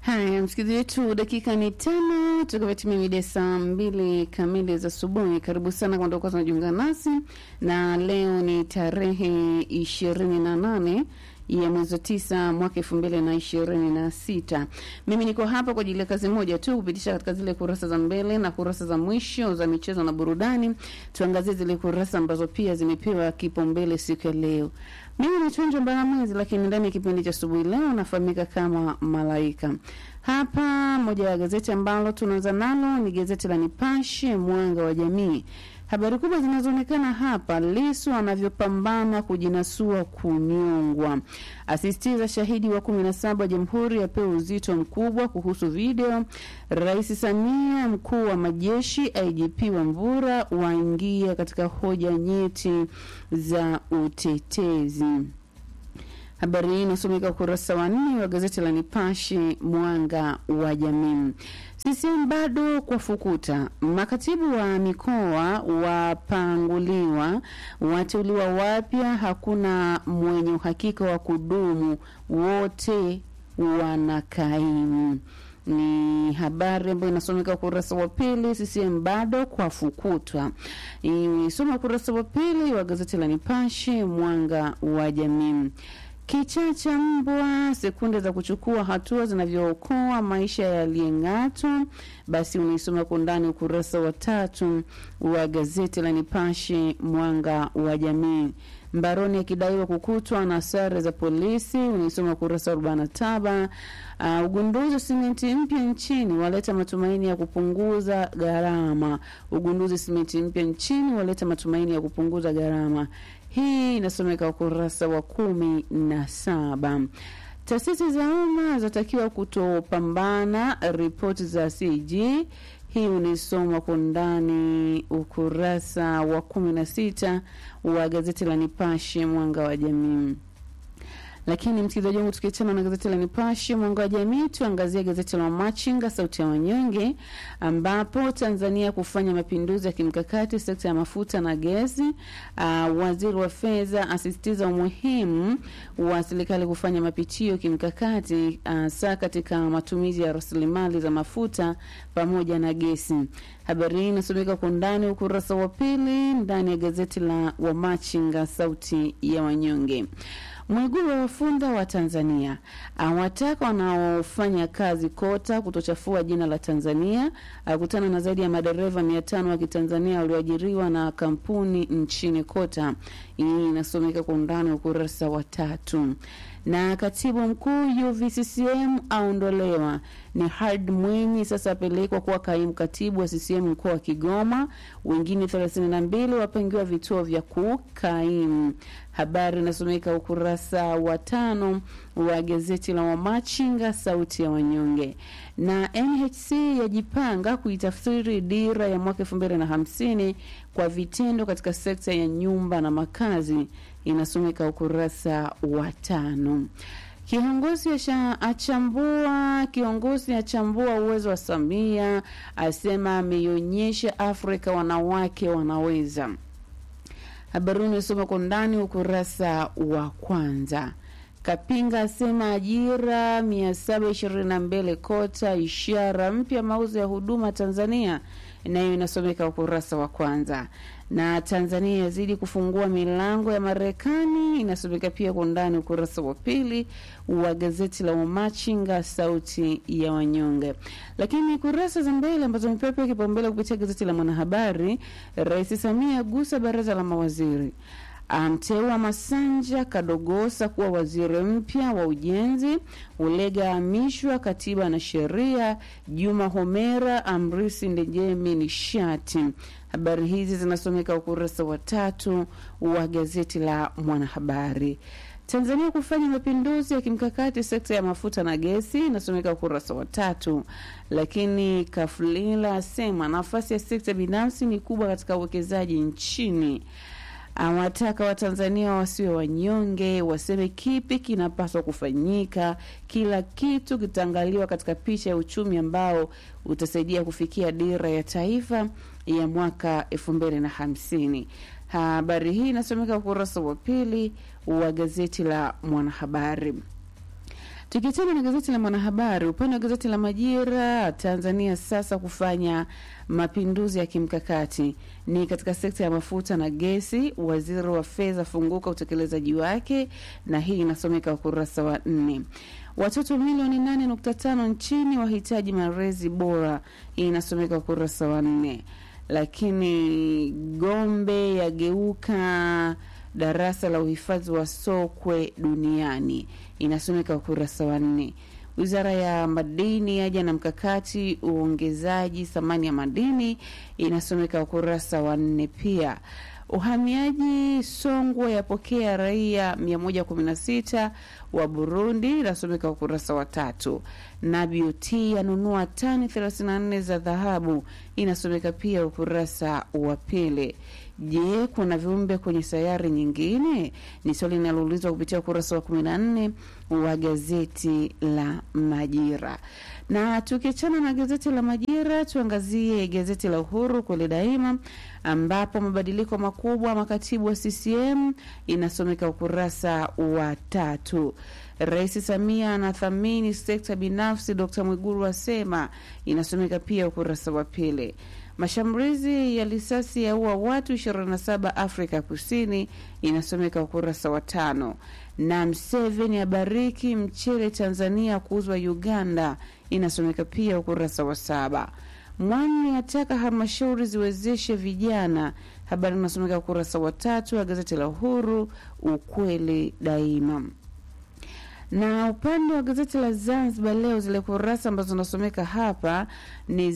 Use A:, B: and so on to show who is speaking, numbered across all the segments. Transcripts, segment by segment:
A: Haya, msikilizaji wetu, dakika ni tano tukavyotimia mida saa mbili kamili za asubuhi. Karibu sana kwa ndokuwa tunajiunga nasi, na leo ni tarehe ishirini na nane ya mwezi wa tisa mwaka elfu mbili na ishirini na sita. Mimi niko hapa kwa ajili ya kazi moja tu, kupitisha katika zile kurasa za mbele na kurasa za mwisho za michezo na burudani. Tuangazie zile kurasa ambazo pia zimepewa kipaumbele siku ya leo. Mimi ni Chonjo Mbalamwezi, lakini ndani ya kipindi cha asubuhi leo nafahamika kama Malaika. Hapa moja ya gazeti ambalo tunaanza nalo ni gazeti la Nipashe Mwanga wa Jamii. Habari kubwa zinazoonekana hapa, Lisu anavyopambana kujinasua kunyongwa, asisitiza shahidi wa kumi na saba Jamhuri apewa uzito mkubwa kuhusu video. Rais Samia, mkuu wa majeshi, IGP Wambura waingia katika hoja nyeti za utetezi. Habari hii inasomeka ukurasa wa nne wa gazeti la Nipashe Mwanga wa Jamii. CCM bado kwa fukuta, makatibu wa mikoa wapanguliwa, wateuliwa wapya, hakuna mwenye uhakika wa kudumu, wote wanakaimu ni habari ambayo inasomeka ukurasa wa pili. CCM bado kwa fukutwa, isoma ukurasa wa pili wa gazeti la Nipashe Mwanga wa Jamii. Kichaa cha mbwa, sekunde za kuchukua hatua zinavyookoa maisha yaliyeng'atwa. Basi unaisoma kwa undani ukurasa wa tatu wa gazeti la Nipashe Mwanga wa Jamii. Mbaroni akidaiwa kukutwa na sare za polisi, unaisoma ukurasa wa arobaini na saba. Uh, ugunduzi wa simenti mpya nchini waleta matumaini ya kupunguza gharama. Ugunduzi simenti mpya nchini waleta matumaini ya kupunguza gharama. Hii inasomeka ukurasa wa kumi na saba. Taasisi za umma zatakiwa kutopambana, ripoti za CAG. Hii unaisoma kwa ndani ukurasa wa kumi na sita wa gazeti la Nipashe Mwanga wa Jamii. Lakini msikilizaji wangu, tukiachana na gazeti la Nipashe Mwanga wa Jamii, tuangazie gazeti la Machinga Sauti ya Wanyonge, ambapo Tanzania kufanya mapinduzi ya kimkakati sekta ya mafuta na gesi. Uh, waziri wa fedha asisitiza umuhimu wa serikali kufanya mapitio kimkakati hasa uh, katika matumizi ya rasilimali za mafuta pamoja na gesi. Habari hii inasomeka kwa undani ukurasa wa pili ndani ya gazeti la Wamachinga Sauti ya Wanyonge. Mwigulu wa wafunda wa Tanzania awataka wanaofanya kazi kota kutochafua jina la Tanzania. Akutana na zaidi ya madereva mia tano wa Kitanzania walioajiriwa na kampuni nchini kota. Hii inasomeka kwa undani ukurasa wa tatu. Na katibu mkuu UVCCM aondolewa ni Hard Mwinyi sasa apelekwa kuwa kaimu katibu wa CCM mkoa wa Kigoma. Wengine 32 wapangiwa vituo vya kukaimu. Habari inasomeka ukurasa wa tano wa gazeti la Wamachinga sauti ya wanyonge. Na NHC yajipanga kuitafsiri dira ya mwaka 2050 kwa vitendo katika sekta ya nyumba na makazi, inasomeka ukurasa wa tano. Kiongozi achambua kiongozi achambua uwezo wa Samia, asema ameionyesha Afrika wanawake wanaweza. Habari unasoma kwa ndani ukurasa wa kwanza. Kapinga asema ajira 722 kota, ishara mpya mauzo ya huduma Tanzania, nayo inasomeka ukurasa wa kwanza. Na Tanzania yazidi kufungua milango ya Marekani, inasomeka pia kwa ndani ukurasa wa pili wa gazeti la Wamachinga sauti ya wanyonge. Lakini kurasa za mbele ambazo imepewa kipaumbele kupitia gazeti la Mwanahabari, Rais Samia agusa baraza la mawaziri amteua Masanja Kadogosa kuwa waziri mpya wa ujenzi. Ulega amishwa katiba na sheria. Juma Homera amrisi Ndejemi nishati. Habari hizi zinasomeka ukurasa wa tatu wa gazeti la Mwanahabari. Tanzania kufanya mapinduzi ya kimkakati sekta ya mafuta na gesi inasomeka ukurasa wa tatu. Lakini Kafulila asema nafasi ya sekta binafsi ni kubwa katika uwekezaji nchini awataka Watanzania wasiwe wanyonge, waseme kipi kinapaswa kufanyika. Kila kitu kitaangaliwa katika picha ya uchumi ambao utasaidia kufikia dira ya taifa ya mwaka elfu mbili na hamsini. Habari hii inasomeka ukurasa wa pili wa gazeti la Mwanahabari. Tukiachana na gazeti la Mwanahabari, upande wa gazeti la Majira, Tanzania sasa kufanya mapinduzi ya kimkakati ni katika sekta ya mafuta na gesi. Waziri wa fedha funguka utekelezaji wake, na hii inasomeka ukurasa wa nne. Watoto milioni 8.5 nchini wahitaji malezi bora, hii inasomeka ukurasa wa nne. Lakini Gombe yageuka darasa la uhifadhi wa sokwe duniani inasomeka ukurasa wa nne. Wizara ya madini yaja na mkakati uongezaji thamani ya madini inasomeka ukurasa wa nne. Pia uhamiaji Songwe yapokea raia 116 wa Burundi inasomeka ukurasa wa tatu. Na BOT yanunua tani 34 za dhahabu inasomeka pia ukurasa wa pili. Je, kuna viumbe kwenye sayari nyingine? Ni swali linaloulizwa kupitia ukurasa wa 14 wa gazeti la Majira. Na tukiachana na gazeti la Majira, tuangazie gazeti la Uhuru kweli daima, ambapo mabadiliko makubwa makatibu wa CCM inasomeka ukurasa wa tatu. Rais Samia anathamini sekta binafsi, Dr Mwigulu asema, inasomeka pia ukurasa wa pili. Mashambulizi ya risasi yaua watu 27 Afrika Kusini, inasomeka ukurasa wa tano. Na Mseveni abariki mchele Tanzania kuuzwa Uganda, inasomeka pia ukurasa wa saba. Mwani ataka halmashauri ziwezeshe vijana, habari inasomeka ukurasa wa tatu wa gazeti la Uhuru, ukweli daima na upande wa gazeti la Zanzibar Leo, zile kurasa ambazo zinasomeka hapa ni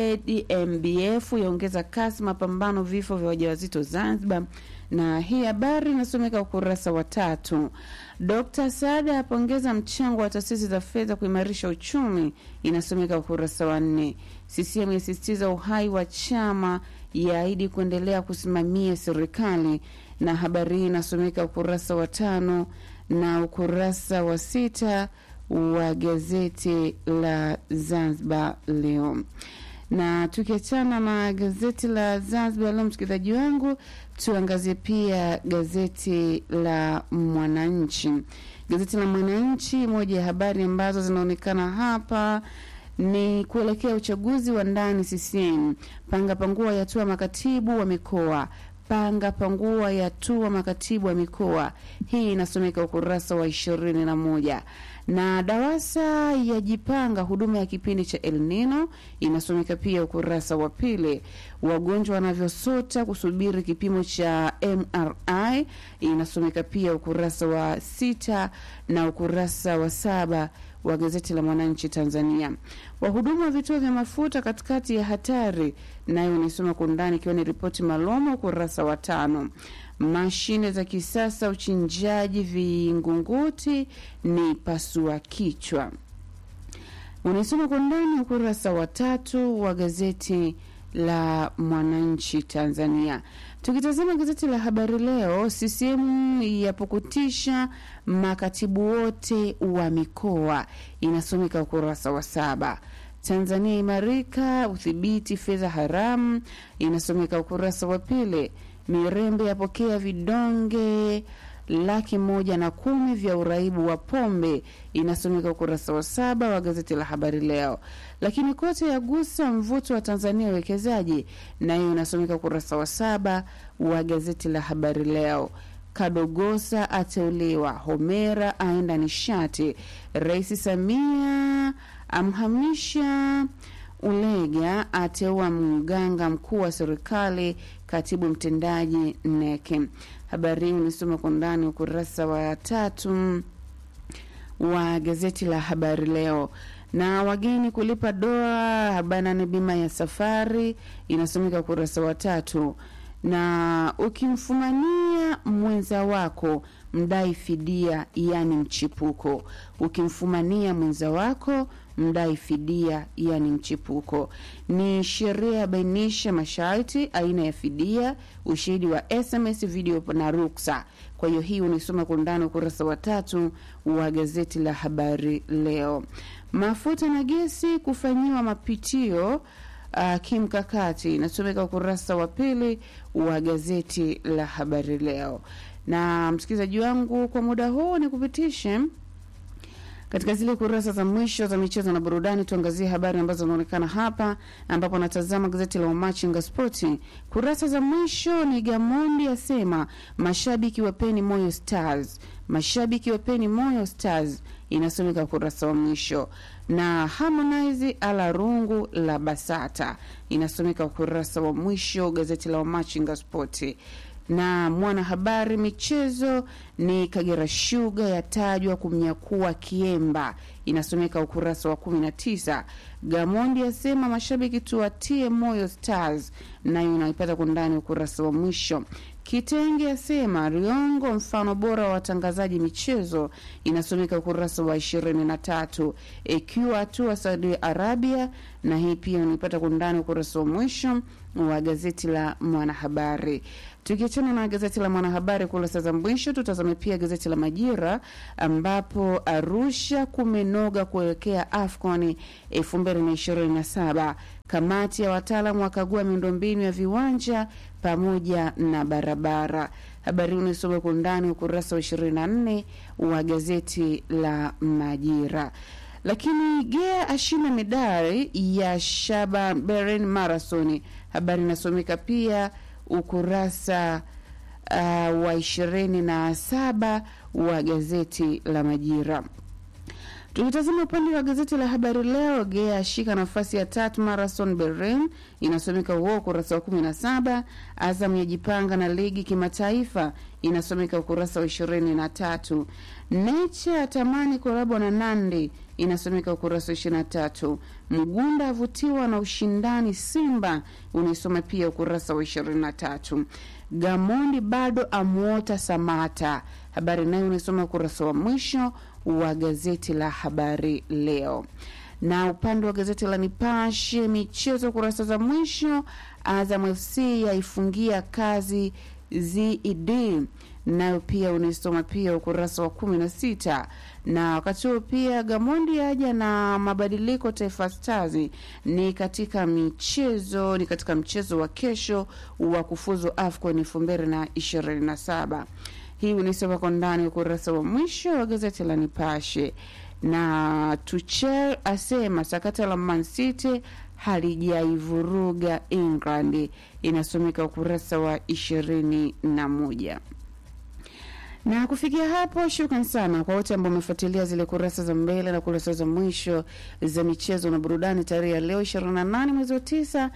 A: ZMBF yaongeza kasi mapambano vifo vya wajawazito Zanzibar, na hii habari inasomeka ukurasa wa tatu. Dr Saada apongeza mchango wa taasisi za fedha kuimarisha uchumi, inasomeka ukurasa wa nne. CCM yasisitiza uhai wa chama, yaahidi kuendelea kusimamia serikali, na habari hii inasomeka ukurasa wa tano na ukurasa wa sita wa gazeti la Zanzibar Leo. Na tukiachana na gazeti la Zanzibar Leo, msikilizaji wangu, tuangazie pia gazeti la Mwananchi. Gazeti la Mwananchi, moja ya habari ambazo zinaonekana hapa ni kuelekea uchaguzi wa ndani CCM. Panga pangua yatua makatibu wa mikoa panga pangua yatua makatibu wa mikoa. Hii inasomeka ukurasa wa ishirini na moja na DAWASA yajipanga huduma ya kipindi cha El Nino inasomeka pia ukurasa wa pili. Wagonjwa wanavyosota kusubiri kipimo cha MRI inasomeka pia ukurasa wa sita na ukurasa wa saba wa gazeti la Mwananchi Tanzania. Wahudumu wa vituo vya mafuta katikati ya hatari, nayo nisoma kwa undani, ikiwa ni ripoti maalum ukurasa wa tano. Mashine za kisasa uchinjaji vingunguti ni pasua kichwa, unaisoma kwa undani ukurasa wa tatu wa gazeti la Mwananchi Tanzania. Tukitazama gazeti la Habari Leo, CCM yapukutisha makatibu wote wa mikoa, inasomeka ukurasa wa saba. Tanzania imarika udhibiti fedha haramu, inasomeka ukurasa wa pili. Mirembe yapokea vidonge laki moja na kumi vya uraibu wa pombe inasomeka ukurasa wa saba wa gazeti la Habari Leo. Lakini kote yagusa mvuto wa Tanzania uwekezaji, nayo inasomeka ukurasa wa saba wa gazeti la Habari Leo. Kadogosa ateuliwa, Homera aenda nishati, Rais Samia amhamisha Ulega ateua mganga mkuu wa serikali, katibu mtendaji NEC. Habari hii unisoma kwa ndani ukurasa wa tatu wa gazeti la Habari Leo. Na wageni kulipa dola arobaini na nane bima ya safari inasomeka ukurasa wa tatu. Na ukimfumania mwenza wako mdai fidia, yani mchipuko. Ukimfumania mwenza wako mdai fidia, yani mchipuko. Ni sheria yabainisha masharti, aina ya fidia, ushahidi wa SMS, video na ruksa. Kwa hiyo hii unaisoma kwa undani ukurasa wa tatu wa gazeti la Habari Leo. Mafuta na gesi kufanyiwa mapitio Uh, kimkakati inasomeka ukurasa wa pili wa gazeti la Habari Leo. Na msikilizaji wangu, kwa muda huu ni kupitishe Katika zile kurasa za mwisho za michezo na burudani, tuangazie habari ambazo zinaonekana hapa, ambapo natazama gazeti la Wamachinga Spoti. Kurasa za mwisho ni Gamondi asema mashabiki wapeni moyo Stars, mashabiki wapeni moyo Stars, inasomeka ukurasa wa mwisho na Harmonize ala rungu la Basata inasomeka ukurasa wa mwisho gazeti la Wamachinga Spoti na mwanahabari michezo ni Kagera Sugar yatajwa kumnyakua Kiemba, inasomeka ukurasa wa 19. Gamondi asema mashabiki tuwatie moyo Stars, nayo inaipata kwa ndani ukurasa wa mwisho. Kitenge asema Riongo mfano bora wa watangazaji michezo, inasomeka ukurasa wa 23. Ikiwa hatua Saudi Arabia, na hii pia unaipata kwa ndani ukurasa wa mwisho wa gazeti la Mwanahabari. Tukiachana na gazeti la Mwanahabari kurasa za mwisho, tutazame pia gazeti la Majira ambapo Arusha kumenoga kuelekea AFCON 2027. Kamati ya wataalamu wakagua miundombinu ya viwanja pamoja na barabara. Habari hii unaisoma kwa undani ukurasa wa 24 wa gazeti la Majira. Lakini Gea ashinda medali ya Shaba Beren Marathon. Habari inasomeka pia ukurasa uh, wa ishirini na saba wa gazeti la Majira. Tukitazama upande wa gazeti la Habari Leo, Gea ashika nafasi ya tatu Marathon Berlin, inasomeka huo ukurasa wa kumi na saba. Azam yajipanga na ligi kimataifa, inasomeka ukurasa wa ishirini na tatu. Nature atamani kolabo na Nandi, inasomeka ukurasa wa ishirini na tatu. Mgunda avutiwa na ushindani Simba, unaisoma pia ukurasa wa ishirini na tatu. Gamondi bado amwota Samata, habari nayo unaisoma ukurasa wa mwisho wa gazeti la Habari Leo. Na upande wa gazeti la Nipashe michezo, kurasa za mwisho, Azam FC yaifungia kazi ZED, nayo pia unaisoma pia ukurasa wa kumi na sita. Na wakati huo pia Gamondi aja na mabadiliko Taifa Stars ni katika michezo ni katika mchezo wa kesho wa kufuzu AFCON elfu mbili na ishirini na saba. Hii unaisoma kwa ndani ukurasa wa mwisho wa gazeti la Nipashe. Na Tuchel asema sakata la Man City halijaivuruga England, inasomeka ukurasa wa ishirini na moja na kufikia hapo, shukran sana kwa wote ambao wamefuatilia zile kurasa za mbele na kurasa za mwisho za michezo na burudani tarehe ya leo 28 mwezi wa 9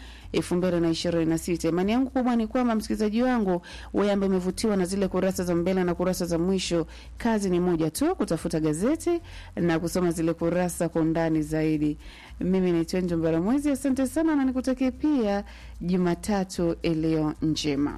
A: 2026. Imani yangu kubwa ni kwamba msikilizaji wangu wewe ambaye umevutiwa na zile kurasa za mbele na kurasa za mwisho, kazi ni moja tu, kutafuta gazeti na kusoma zile kurasa kwa undani zaidi. Mimi ni Twenjo Mbaramwezi, asante sana na nikutakie pia Jumatatu iliyo njema.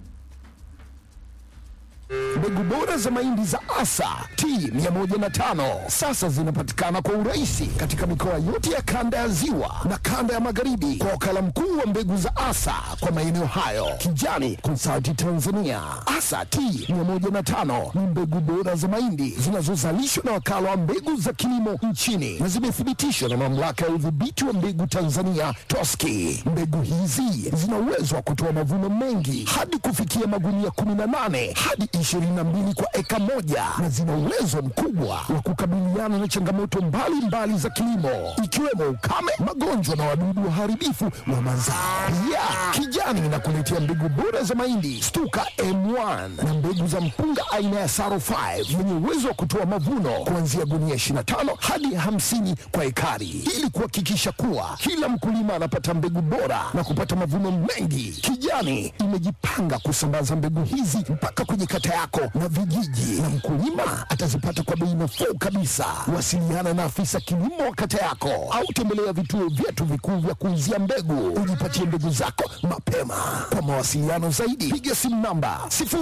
B: Mbegu bora za mahindi za Asa T 105 sasa zinapatikana kwa urahisi katika mikoa yote ya kanda ya Ziwa na kanda ya Magharibi kwa wakala mkuu wa mbegu za Asa kwa maeneo hayo, Kijani Consulting Tanzania. Asa T 105 ni mbegu bora za mahindi zinazozalishwa na wakala wa mbegu za kilimo nchini na zimethibitishwa na mamlaka ya udhibiti wa mbegu Tanzania TOSCI. Mbegu hizi zina uwezo wa kutoa mavuno mengi hadi kufikia magunia 18 hadi 22 kwa eka moja na zina uwezo mkubwa wa kukabiliana na changamoto mbalimbali mbali za kilimo ikiwemo ukame, magonjwa na wadudu waharibifu wa mazao. Pia Kijani inakuletea mbegu bora za mahindi Stuka M1 na mbegu za mpunga aina ya Saro 5 yenye uwezo wa kutoa mavuno kuanzia gunia 25 hadi 50 kwa ekari, ili kuhakikisha kuwa kila mkulima anapata mbegu bora na kupata mavuno mengi. Kijani imejipanga kusambaza mbegu hizi mpaka kwenye kata yako na vijiji, na mkulima atazipata kwa bei nafuu kabisa. Wasiliana na afisa kilimo wa kata yako au tembelea vituo vyetu vikuu vya kuuzia mbegu, ujipatie mbegu zako mapema. Kwa mawasiliano zaidi, piga simu namba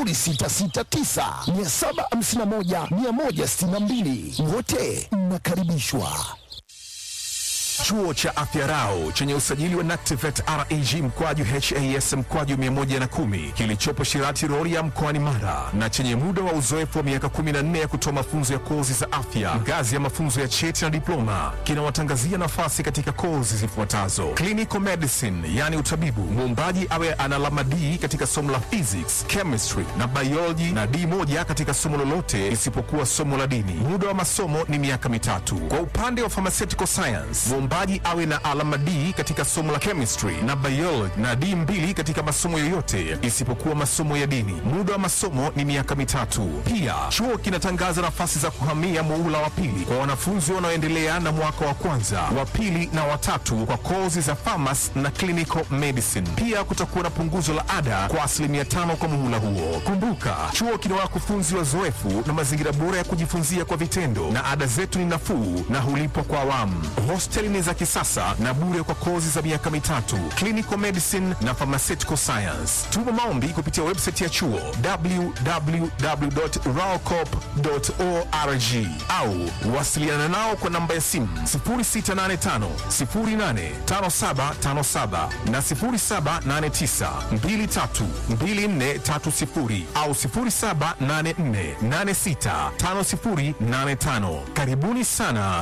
B: 0669 751 162. Wote mnakaribishwa.
C: Chuo cha Afya Rau chenye usajili wa NACTIVATE reg mkwaju has mkwaju 110 kilichopo Shirati Rorya mkoani Mara na chenye muda wa uzoefu wa miaka 14 ya kutoa mafunzo ya kozi za afya ngazi ya mafunzo ya cheti na diploma kinawatangazia nafasi katika kozi zifuatazo: clinical medicine, yani utabibu, muombaji awe ana alama D katika somo la physics, chemistry na biology na D moja katika somo lolote isipokuwa somo la dini. Muda wa masomo ni miaka mitatu. Kwa upande wa pharmaceutical science, muombaji awe na alama D katika somo la chemistry na biology na D mbili katika masomo yoyote isipokuwa masomo ya dini. Muda wa masomo ni miaka mitatu. Pia chuo kinatangaza nafasi za kuhamia muula wa pili kwa wanafunzi wanaoendelea na mwaka wa kwanza, wa pili na watatu kwa kozi za pharmacy na clinical medicine. Pia kutakuwa na punguzo la ada kwa asilimia tano kwa muhula huo. Kumbuka, chuo kina wakufunzi wazoefu na mazingira bora ya kujifunzia kwa vitendo, na ada zetu ni nafuu na hulipwa kwa awamu. Hosteli ni za kisasa na bure kwa kozi za miaka mitatu, clinical medicine na pharmaceutical science. Tuma maombi kupitia website ya chuo www.raocop.org au wasiliana nao kwa namba ya simu 0685 085757 na 0789 232430 au 0784 865085. Karibuni sana